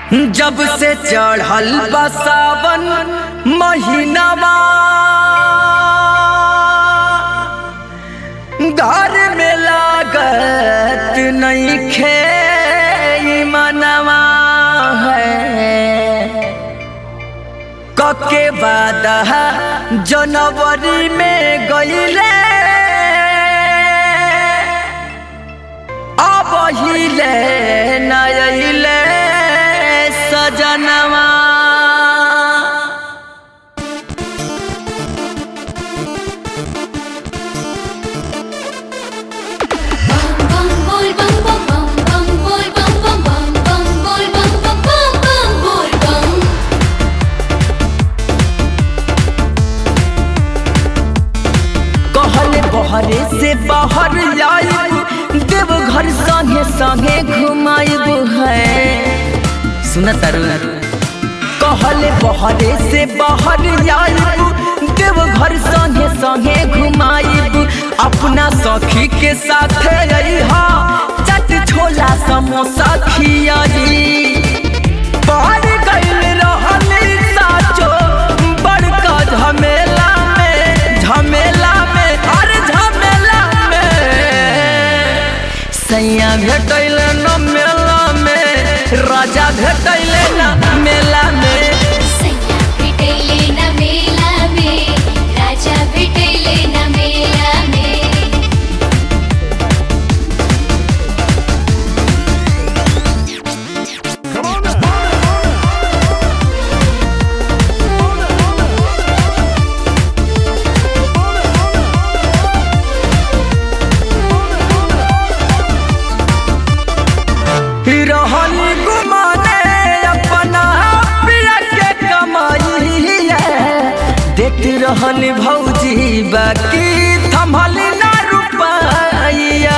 जब से चढ़ल बा सावन महीनावा घर में लागत नहीं खे मनवा है कके बाद जनवरी में गईले अब हिले नइले सजनवा bum boy bum bum bum bum boy bum bum bum bum boy bum bum bum bum boy bum कहले बहरे से बाहर आइब देव घर संगे संगे घुमाइब है सुन तरु कहले बहरे से बाहर आइब देव घर संगे संगे घुमाइब अपना सखी के साथ रहा चट छोला समोसा खियाई बाहर गइल रहली साचो बड़का झमेला में झमेला में अरे झमेला में सैया भेटैल न मेला में राजा भेटैल न मेला में सैया भेटैले न मेला में राजा भेटैले न मेला में रहली गुमाने अपना पिया के कमाई देख रहली भौजी बाकी थमली ना रुपैया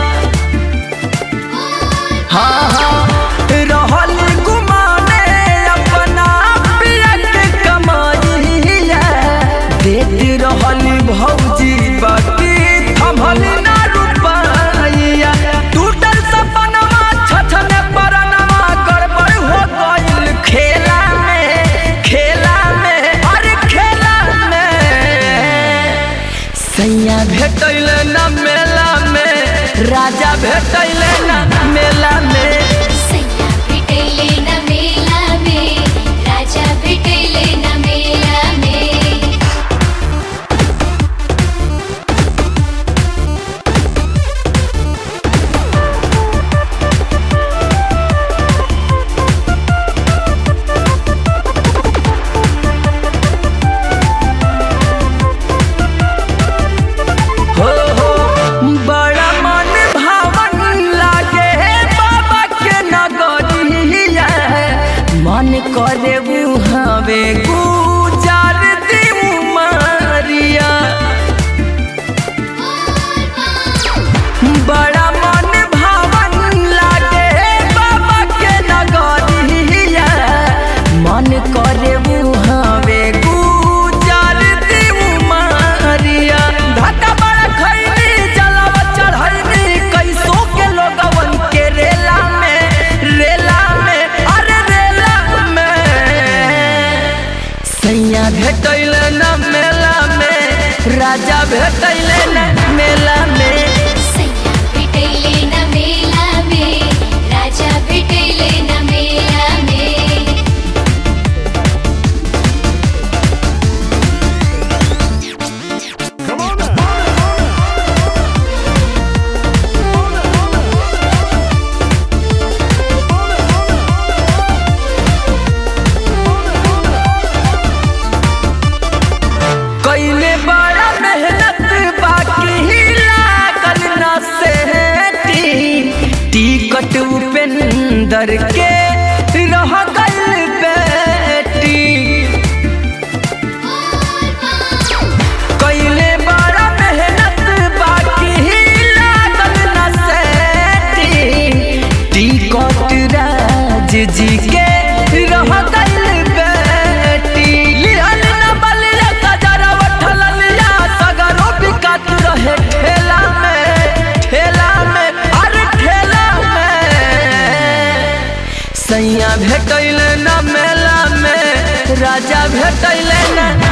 हाँ हाँ रहली गुमाने अपना पिया के कमाई देख रहली भौजी बाकी थमली ना रुपैया टूटल सपनवा छछने परनवा गड़बड़ हो गइल खेला में खेला में अरे खेला में सैया भेटैल न मेला में राजा भेटैल न मेला में सैया भेटैले न मेला में राजा भेटैले न मेला में हो हो बड़ा मन भावन लागे बाबा के नगरिया मन करे हवे गुजार दी मारिया बड़ा मन भावन लागे बाबा के नगरिया मन करे हवे गुजार दी मारिया धक्का बड़ा खैनी जलावा चढ़ैनी कैसो के लोगवन के रेला में रेला में अरे रेला में सैया भेटैल न मेला में राजा भेटैल न मेला में सैया भेटैले न मेला में राजा भेटैले न मेला में कैले बड़ा मेहनत बाकी लागल न सेठी टिकट उपेंदर के रह गइल बेटी कैले बड़ा मेहनत बाकी लागल न सेठी टिकट राज जी के रह गइल बेटी लिहल न बलिया गजरा उठल लिया सगरो बिकात रहे ठेला में ठेला में अरे ठेला में सैया भेटैले न मेला में राजा भेटैले न